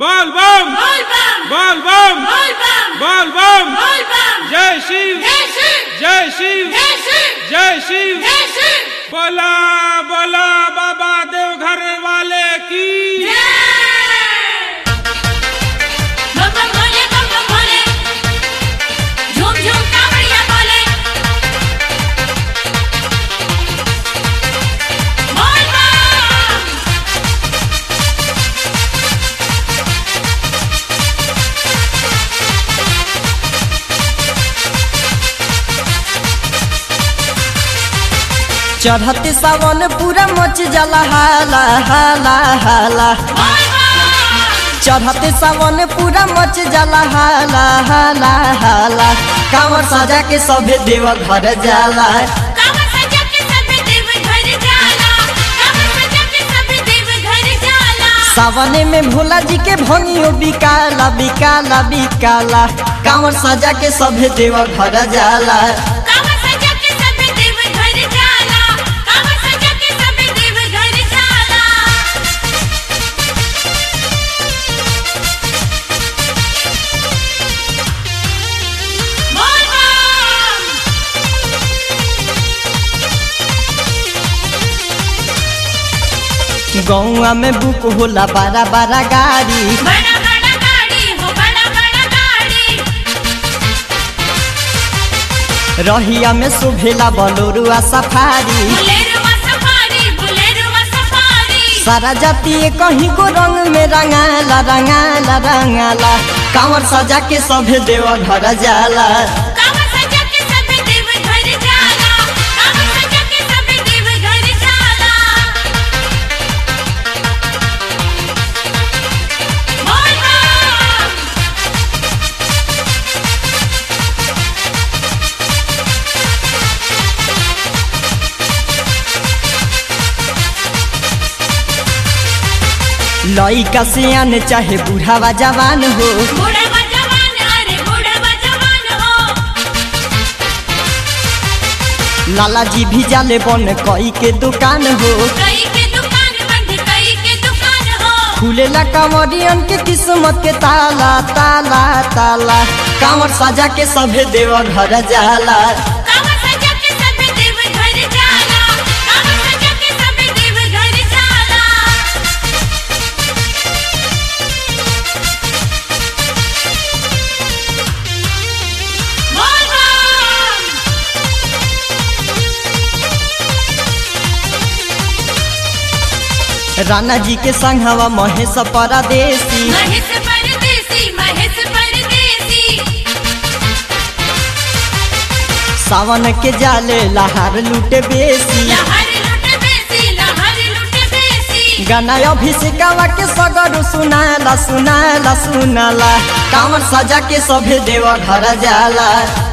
बोल बम बोल बम बोल बम बोल बम बोल बम बोल बम जय शिव जय शिव जय शिव जय शिव जय शिव जय शिव बोला बोला बाबा देवघर वाले की बम बम भोले बम बम भोले झूम झूम कावड़िया बोले बोल बम चढ़ते सावन पूरा मच जाला हाला हाला हाला बोल बम चढ़ते सावन पूरा मच जाला हाला हाला हाला कांवर सजा के सभे देव घर जाला कांवर सजा के सभी देव घर जाला कांवर सजा के सभी देव घर जाला सावने में भोला जी के भंगियो बिकाला बिकाला बिकाला कांवर सजा के सभे देव घर जाला कांवर सजा के सभी देव घर जाला कांवर सजा के सभी देव घर जाला बोल बम गौआ में बुक होला बड़ा बड़ा गाड़ी बड़ा बड़ा गाड़ी हो बड़ा बड़ा गाड़ी रहिया में सुभेला बलोरुआ सफारी बुलेरुआ सफारी बुलेरुआ सफारी सारा जाति कहीं को रंग में रंगाला रंगाला रंगाला कांवर सजा के सभे देव घर जाला कांवर सजा के सभी देव घर जाला कांवर सजा के सभी देव घर जाला बोल बम लइका सियान चाहे बूढ़ावा जवान हो बूढ़ा जवान अरे बूढ़ा जवान हो लाला जी भी जाले बन कई के दुकान हो कई के दुकान बंद कई के दुकान हो खुलेला कांवरियन के किस्मत के ताला ताला ताला कांवर सजा के सभे देव घर जाला कांवर सजा के सभी देव घर जाला कांवर सजा के सभी देव घर जाला बोल बम राणा जी के संघवा महेश परदेसी महेश परदेसी महेश परदेसी सावन के जाले लहार लूटे बेसी लहर लुट बेसी लहर लुट बेसी गाना अभिषेकवा के सगर सुनाला सुनाला सुनाला कांवर सजा के सभे देव घर जाला